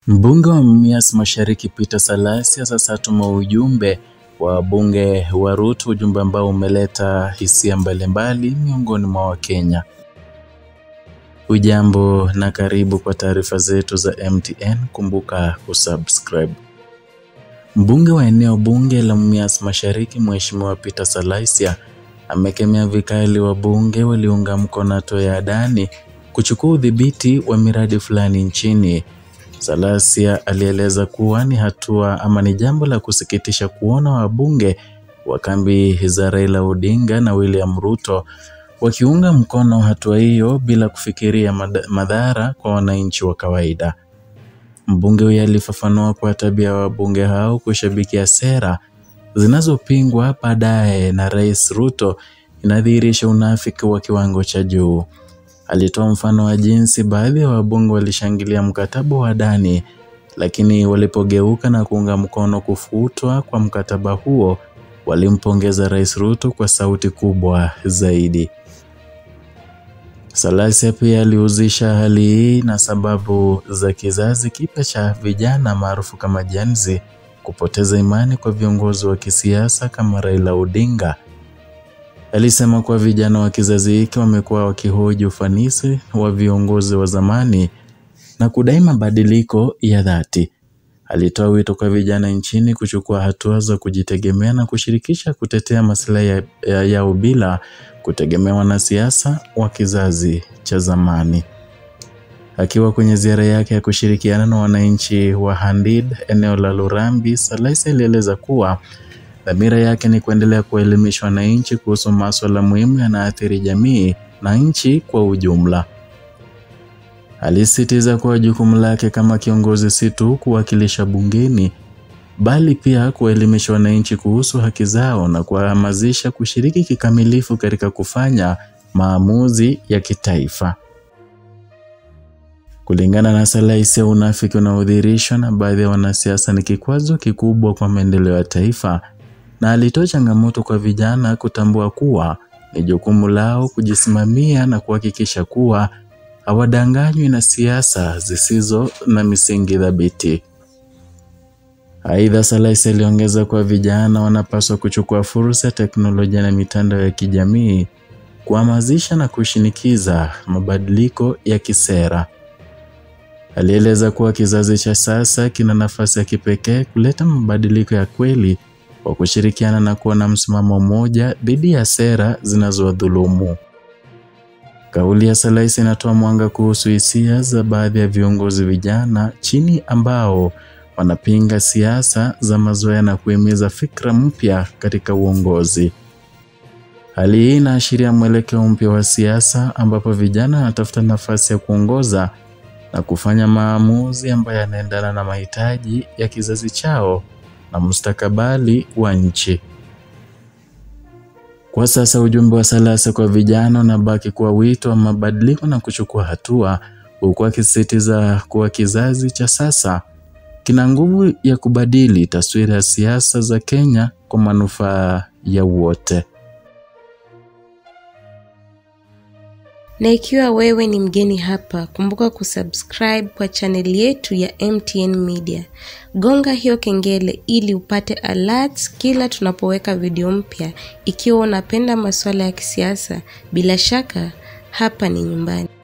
Mbunge wa Mumias Mashariki Peter Salasya sasa atuma ujumbe wa wabunge wa Ruto, ujumbe ambao umeleta hisia mbalimbali miongoni mwa Wakenya. Ujambo na karibu kwa taarifa zetu za MTN, kumbuka kusubscribe. Mbunge wa eneo bunge la Mumias Mashariki Mheshimiwa Peter Salasya amekemea vikali wabunge waliunga mkono hatua ya Adani kuchukua udhibiti wa miradi fulani nchini. Salasya alieleza kuwa ni hatua ama ni jambo la kusikitisha kuona wabunge wa kambi za Raila Odinga na William Ruto wakiunga mkono hatua hiyo bila kufikiria madhara kwa wananchi wa kawaida. Mbunge huyo alifafanua kwa tabia ya wabunge hao kushabikia sera zinazopingwa baadaye na Rais Ruto inadhihirisha unafiki wa kiwango cha juu. Alitoa mfano wa jinsi baadhi ya wabunge walishangilia mkataba wa Adani, lakini walipogeuka na kuunga mkono kufutwa kwa mkataba huo, walimpongeza Rais Ruto kwa sauti kubwa zaidi. Salasya pia alihusisha hali hii na sababu za kizazi kipya cha vijana maarufu kama Gen Z kupoteza imani kwa viongozi wa kisiasa kama Raila Odinga. Alisema kuwa vijana wa kizazi hiki wamekuwa wakihoji ufanisi wa viongozi wa zamani na kudai mabadiliko ya dhati. Alitoa wito kwa vijana nchini kuchukua hatua za kujitegemea na kushirikisha kutetea maslahi yao ya, ya bila kutegemea wanasiasa wa kizazi cha zamani. Akiwa kwenye ziara yake ya kushirikiana na wananchi wa Handid eneo la Lurambi, Salasya alieleza kuwa dhamira yake ni kuendelea kuelimisha wananchi kuhusu masuala muhimu yanaathiri jamii na nchi kwa ujumla. Alisisitiza kuwa jukumu lake kama kiongozi si tu kuwakilisha bungeni bali pia kuwaelimisha wananchi kuhusu haki zao na kuwahamasisha kushiriki kikamilifu katika kufanya maamuzi ya kitaifa. Kulingana na Salasya, unafiki unaodhihirishwa na baadhi ya wanasiasa ni kikwazo kikubwa kwa maendeleo ya taifa, na alitoa changamoto kwa vijana kutambua kuwa ni jukumu lao kujisimamia na kuhakikisha kuwa hawadanganywi na siasa zisizo na misingi thabiti. Aidha, Salasya aliongeza kuwa vijana wanapaswa kuchukua fursa ya teknolojia na mitandao ya kijamii kuhamasisha na kushinikiza mabadiliko ya kisera. Alieleza kuwa kizazi cha sasa kina nafasi ya kipekee kuleta mabadiliko ya kweli kwa kushirikiana na kuwa na msimamo mmoja dhidi ya sera zinazowadhulumu. Kauli ya Salasya inatoa mwanga kuhusu hisia za baadhi ya viongozi vijana chini ambao wanapinga siasa za mazoea na kuhimiza fikra mpya katika uongozi. Hali hii inaashiria mwelekeo mpya wa siasa ambapo vijana wanatafuta nafasi ya kuongoza na kufanya maamuzi ambayo yanaendana na mahitaji ya kizazi chao na mustakabali wa nchi. Kwa sasa ujumbe wa Salasya kwa vijana unabaki kuwa wito wa mabadiliko na kuchukua hatua, huku akisisitiza kuwa kizazi cha sasa kina nguvu ya kubadili taswira ya siasa za Kenya kwa manufaa ya wote. Na ikiwa wewe ni mgeni hapa, kumbuka kusubscribe kwa chaneli yetu ya MTN Media. Gonga hiyo kengele ili upate alerts kila tunapoweka video mpya. Ikiwa unapenda masuala ya kisiasa, bila shaka hapa ni nyumbani.